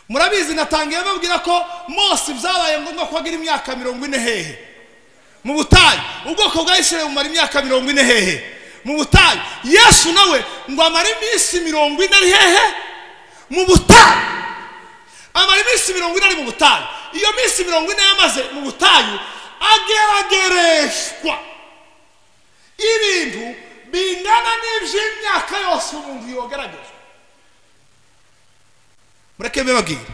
murabizi natangiye babwira ko mose byabaye ngombwa ko agira imyaka mirongo ine hehe mu butayu ubwoko bwa isirayeli bumara imyaka mirongo ine hehe mu butayu yesu nawe ngo amare iminsi mirongo ine ari hehe mu butayu amara iminsi mirongo ine ari mu butayu iyo minsi mirongo ine yamaze mu butayu ageragereshwa ibintu bingana n'iby'imyaka yose umuntu yogeragezwa mureke mbibabwire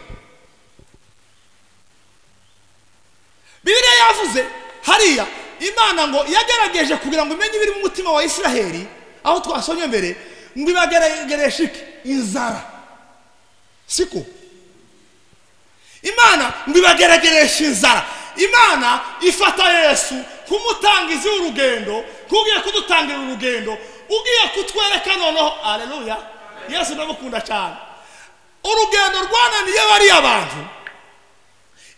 bibiliya yavuze hariya imana ngo yagerageje kugira ngo imenye ibiri mu mutima wa isiraheli aho twasomye mbere ngo ibageragereshe iki inzara siko imana ngo ibageragereshe inzara imana ifata yesu kumutangiza urugendo kugiye kudutangira urugendo ugiye kutwereka noneho aleluya yesu ndamukunda cyane urugendo rwananiye bariya bantu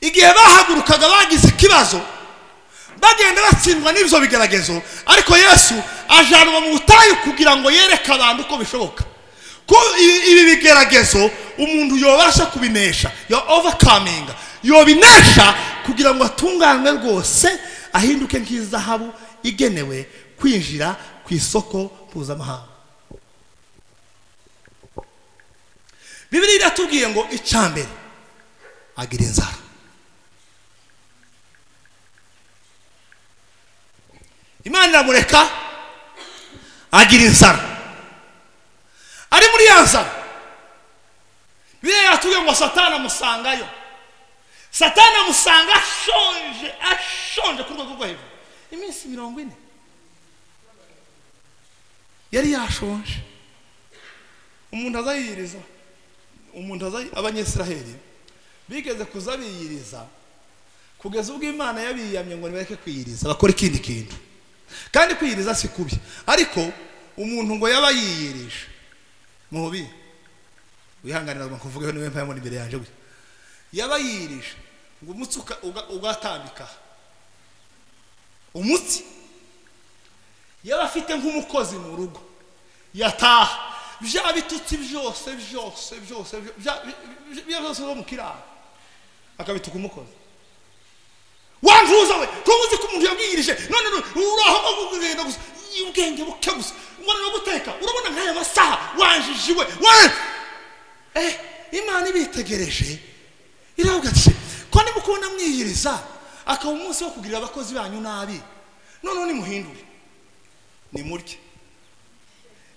igihe bahagurukaga bagize ikibazo bagenda batsindwa n'ibyo bigeragezo ariko yesu ajyanwa mu butayu kugira ngo yereke abantu uko bishoboka ko i- ibi bigeragezo umuntu yobasha kubinesha yo ovakaminga yobinesha kugira ngo atunganwe rwose ahinduke nk'izahabu igenewe kwinjira ku isoko mpuzamahanga bibiri iratubwiye ngo icya mbere agira inzara imana iramureka agira inzara ari muri ya nzara biriya yatubwiye ngo satani amusangayo satani amusanga ashonje ashonje ku rwego rwo hejuru iminsi mirongo ine yari yashonje umuntu azayiyiriza umuntu aza abanyesiraheli bigeze kuza biyiriza kugeza ubwo imana yabiyamye ngo nibareke kwiyiriza bakora ikindi kintu kandi kwiyiriza si kubi ariko umuntu ngo yaba yiyirije mubi wihanganira ngo nkuvugeho niwe mpamvu imbere yanjye we yaba yiyirije ngo umutsi uka- uga- ugatambika aha. umutsi yaba afite nk'umukozi mu rugo yataha bya bitutsi byose byose byose bya- bya- bya byose byo mu kiraro akabituka umukozi wantuza we ntuzi ko umuntu yabwirije none nu- uraho ngo kugenda gusa Iyi ubwenge buke gusa ngwana no guteka urabona nk'aya masaha wanjije we wa- eh imana ibitegereje iravuga ati ko nimukubona mwiyiriza akaba umunsi wo kugirira abakozi banyu nabi noneho nimuhindure nimurye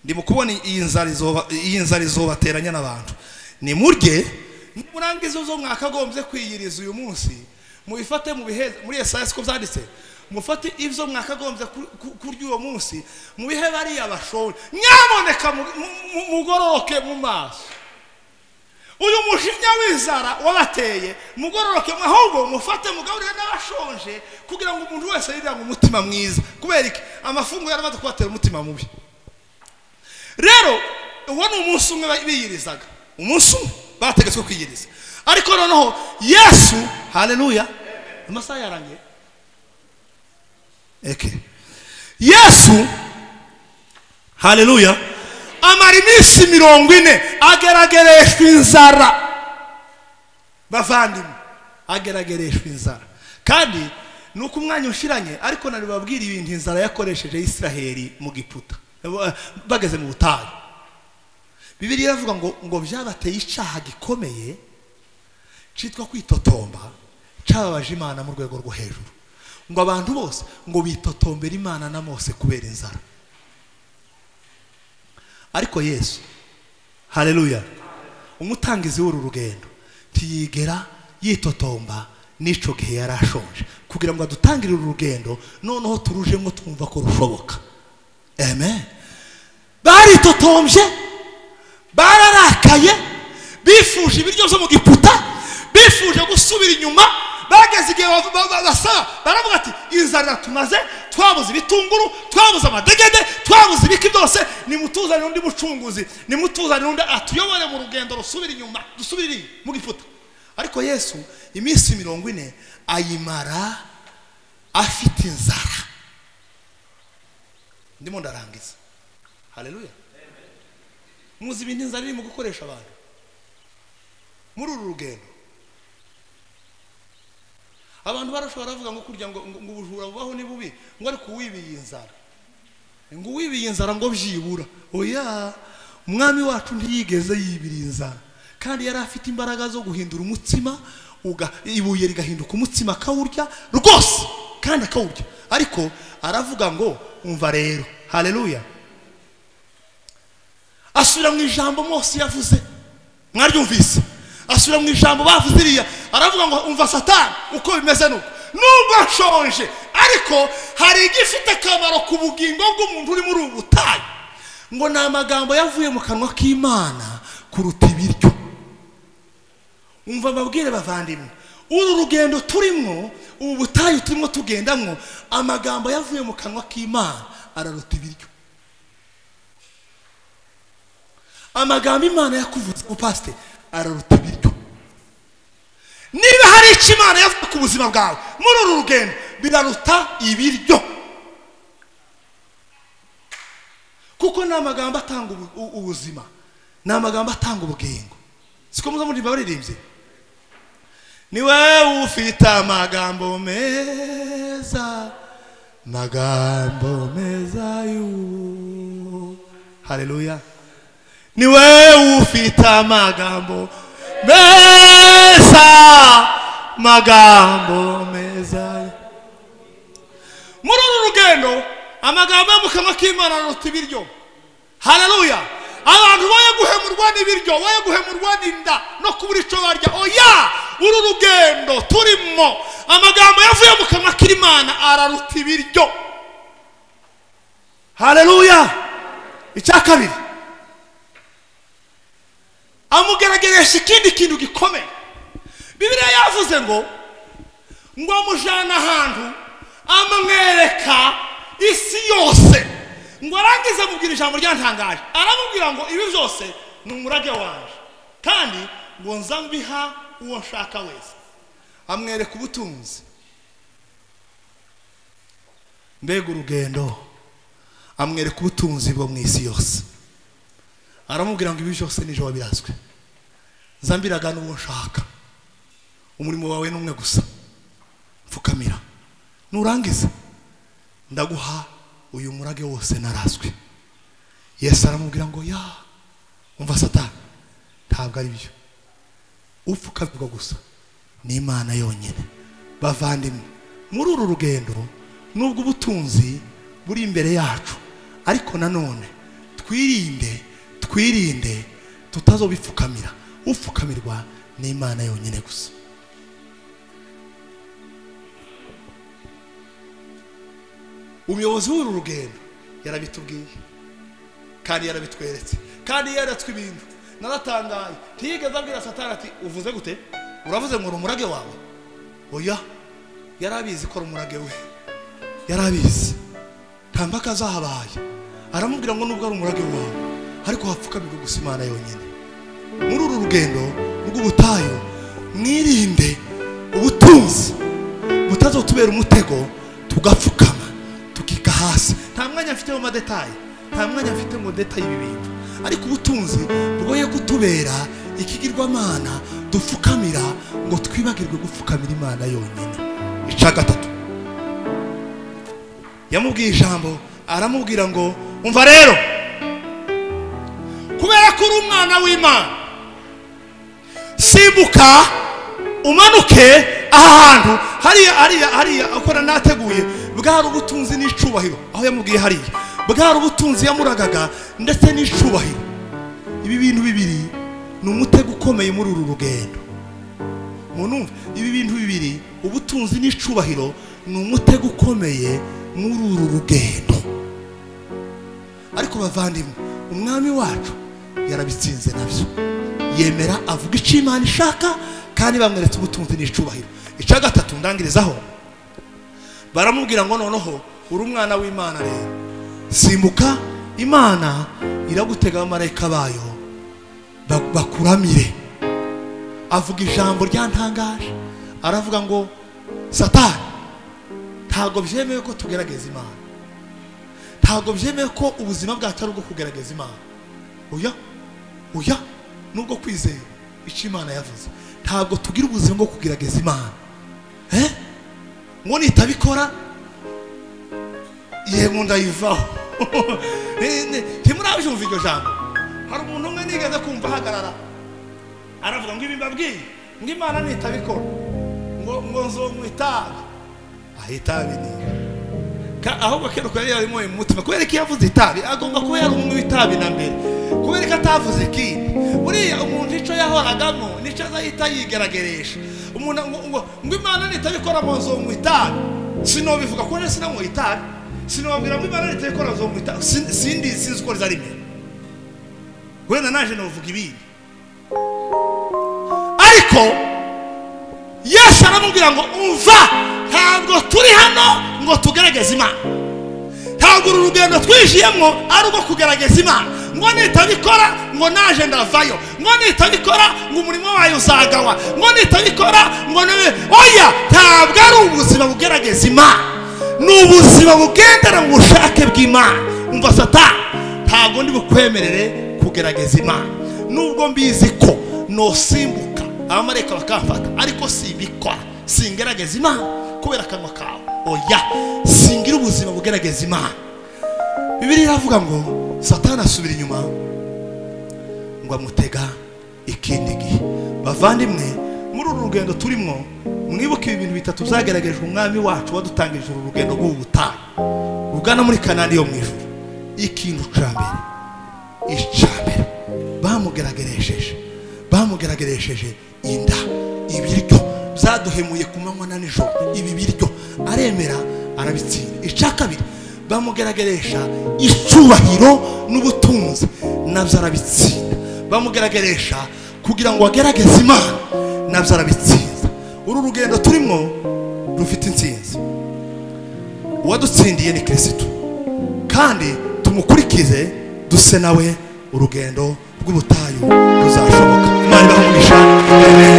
ndi mu kubona iyi nzara izoba- iyi nzara izobateranya n'abantu ni murye nimurangiza zo mwakagombye kwiyiriza uyu munsi mubifate mu bihe muri esaya siko byanditse mufate ibyo mwakagombye ku- ku- kurya uwo munsi mubihe bariya bashonje nyamuneka mu- mu- mu- mugororoke mu maso uyu mushinya w'inzara wabateye mugororoke mwe ahubwo mufate mugaburire n'abashonje kugira ngo umuntu wese yirange umutima mwiza kubera iki amafunguro yaramaze kubatera umutima mubi rero uwo ni umunsi umwe biyirizaga umunsi umwe bategetswe kwiyiriza ariko noneho yesu haleluya amasaha yarangiye eke yesu haleluya amara iminsi mirongo ine ageragereshwa inzara bavandimwe ageragereshwa inzara kandi ni uko umwanya ushiranye ariko nari babwira ibintu inzara yakoresheje isiraheli mu giputa eh, bageze mu butayu bibiri iravuga ngo ngo byabateye icyaha gikomeye cyitwa kwitotomba cyababaje imana mu rwego rwo hejuru ngo abantu bose ngo bitotombere imana na mose kubera inzara ariko yesu hareruya umutangizi w'uru rugendo ntiyigera yitotomba n'icyo gihe yari ashonje kugira ngo adutangire uru rugendo noneho turujemo twumva ko rushoboka amen baritotombye bararakaye bifuje ibiryo byo mu giputa bifuje gusubira inyuma bageze igihe bava- ba- ba- basaba baravuga ati inzara iratumaze twabuze ibitunguru twabuze amadegede twabuze ibiki byose nimutuzanire undi mucunguzi nimutuzanire undi atuyobore mu rugendo rusubira inyuma dusubire mu giputa ariko yesu iminsi mirongo ine ayimara afite inzara ndimo ndarangiza hareruya muzi ibintu inzara irimo gukoresha abantu muri uru rugendo abantu barashobora bavuga ngo kurya ngo ngo ngo ubujura bubaho ni bubi ngo ariko uwibiye inzara ngo uwibiye inzara ngo byibura oya umwami wacu ntiyigeze yibira inzara kandi yari afite imbaraga zo guhindura umutsima uga- ibuye rigahinduka umutsima akawurya rwose kandi akawurya ariko aravuga ngo umva rero hareruya asubira mu ijambo mose yavuze mwaryumvise asubira mu ijambo bavuze iriya aravuga ngo umva satani uko bimeze nuko nubwo ashonje ariko hari igifite akamaro ku bugingo bw'umuntu uri muri ubu butayu ngo ni amagambo yavuye mu kanwa k'imana kuruta ibiryo umva ababwire bavandimwe uru rugendo turimo ubu butayu turimo tugendamo amagambo yavuye mu kanwa k'imana araruta ibiryo amagambo imana yakuvuze ku pasite araruta ibiryo niba hari icyo imana yavuga ku buzima bwawe muri uru rugendo biraruta ibiryo kuko ni amagambo atanga ubu- u- ubuzima ni amagambo atanga ubugingo siko muza muririmba baririmbye ni wowe ufite amagambo meza magambo meza y'u haleluya ni wowe ufite amagambo meza magambo meza muri uru rugendo amagambo yo mu kanwa k'imana aruta ibiryo haleluya abantu boye guhemurwa n'ibiryo boye guhemurwa n'inda no kubura icyo barya oya uru rugendo turimo amagambo yavuye mu kanwa k'imana araruta ibiryo haleluya icya kabiri amugerageresha ikindi kintu gikomeye bibiliya yavuze ngo ngo amujyana ahantu amwereka isi yose ngo arangize amubwira ijambo ryantangaje aramubwira ngo ibi byose ni umurage wanjye kandi ngo nza mbiha uwo nshaka wese amwereka ubutunzi mbega urugendo amwereka ubutunzi bwo mu isi yose aramubwira ngo ibi byose nijoro birazwi nza mbiragana uwo nshaka umurimo wawe ni umwe gusa pfukamira nurangiza ndaguha uyu murage wose narazwi yesu aramubwira ngo ya umva satani ntabwo ari byo upfukamirwa gusa ni imana yonyine bavandimwe muri uru rugendo nubwo ubutunzi buri imbere yacu ariko nanone twirinde twirinde tutazobipfukamira upfukamirwa ni imana yonyine gusa umuyobozi w'uru rugendo yarabitubwiye kandi yarabitweretse kandi yaratswe ibintu naratangaye ntiyigeze abwira satani ati uvuze gute uravuze ngo ni umurage wawe oya yari abizi ko ari umurage we yari abizi nta mpaka zahabaye aramubwira ngo nubwo ari umurage wawe ariko hapfukamirwa gusa imana yonyine muri uru rugendo rw'ubutayu mwirinde ubutunzi butazotubera umutego tugapfukama tukika hasi nta mwanya mfite mu madetayi nta mwanya mfite ngo detayi ibi bintu ariko ubutunzi bugoye kutubera ikigirwamana dupfukamira ngo twibagirwe gupfukamira imana yonyine ica gatatu yamubwiye ijambo aramubwira ngo umva rero kubera ko uri umwana w'imana simbuka umanuke aha hantu hariya hariya hariya ukora nateguye bwari ubutunzi n'icubahiro aho yamubwiye hariya bwari ubutunzi yamuragaga ndetse n'icubahiro ibi bintu bibiri ni umutego ukomeye muri uru rugendo munumve ibi bintu bibiri ubutunzi n'icubahiro ni umutego ukomeye muri uru rugendo ariko bavandimwe umwami wacu yarabitsinze nabyo yemera avuga icyo imana ishaka kandi bamweretse ubutunzi n'icubahiro icya gatatu ndangirizaho baramubwira ngo noneho uri umwana w'imana rero simbuka imana iragutega abamarayika bayo ba- bakuramire avuga ijambo ryantangaje aravuga ngo satani ntabwo byemewe ko tugerageza imana ntabwo byemewe ko ubuzima bwacu ari ubwo kugerageza imana oya oya nubwo kwizera icyo imana yavuze ntabwo tugira ubuzima bwo kugerageza imana eh? ngo nitabikora yego ndayivaho Ni- ni- ntimurabyumva iryo jambo hari umuntu umwe nigeze kumva ahagarara aravuga ngo ibi mbabwiye ngo imana nitabikora ngo ngo nzomwitabi ahitabi ni Ka- ahubwo kera uko yari yarimo umutima kubera ko iyo avuze itabi agomba kuba yari umwe w'itabi na mbere kubera ko atavuze ikindi buriya umuntu icyo yahoragamo nicyo azahita yigarageresha umuntu ngo ngo ngo imana nitabikora mu nzu mu itabi sinobivuga ko nari sinamuha itabi sinobabwira ngo imana nitabikora mu nzu mu itabi Sin- sindi sinzi uko rizarimo wenda naje navuga ibindi ariko yesu aramubwira ngo umva ntabwo turi hano ngo tugerageze imana ntabwo uru rugendo twinjiyemo ari urwo kugerageza imana ngo nitabikora ngo naje ndavayo ngo nitabikora ngo umurimo wayo uzagawa ngo nitabikora ngo ni- oya ntabwo ari ubuzima bugerageza imana ni ubuzima bugendera mu bushake bw'imana umva satani ntabwo ndi bukwemerere kugerageza imana nubwo mbizi ko nosimbuka abamarayika bakamfata ariko simbikora singerageza imana kubera akanwa kawe oya singira ubuzima bugerageza imana bibiri iravuga ngo satani asubira inyuma ngo amutega ikindi gihe bavandimwe muri uru rugendo turimo mwibuke ibi bintu bitatu byagaragarijwe umwami wacu wadutangirije uru rugendo rw'ubu butayu rugana muri kanani yo mu ijuru ikintu cya mbere icambere bamugaragaresheje bamugaragaresheje inda ibiryo byaduhemuye ku manywa na nijoro ibi biryo aremera arabitsinda icya kabiri bamugaragaresha icyubahiro n'ubutunzi nabyo arabitsinda bamugaragaresha kugira ngo agaragaze imana nabyo arabitsinda uru rugendo turimo rufite intsinzi uwadutsindiye ni kirisitu kandi tumukurikize duse nawe urugendo rw'ubutayu ruzashoboka imana ibahe umugisha amen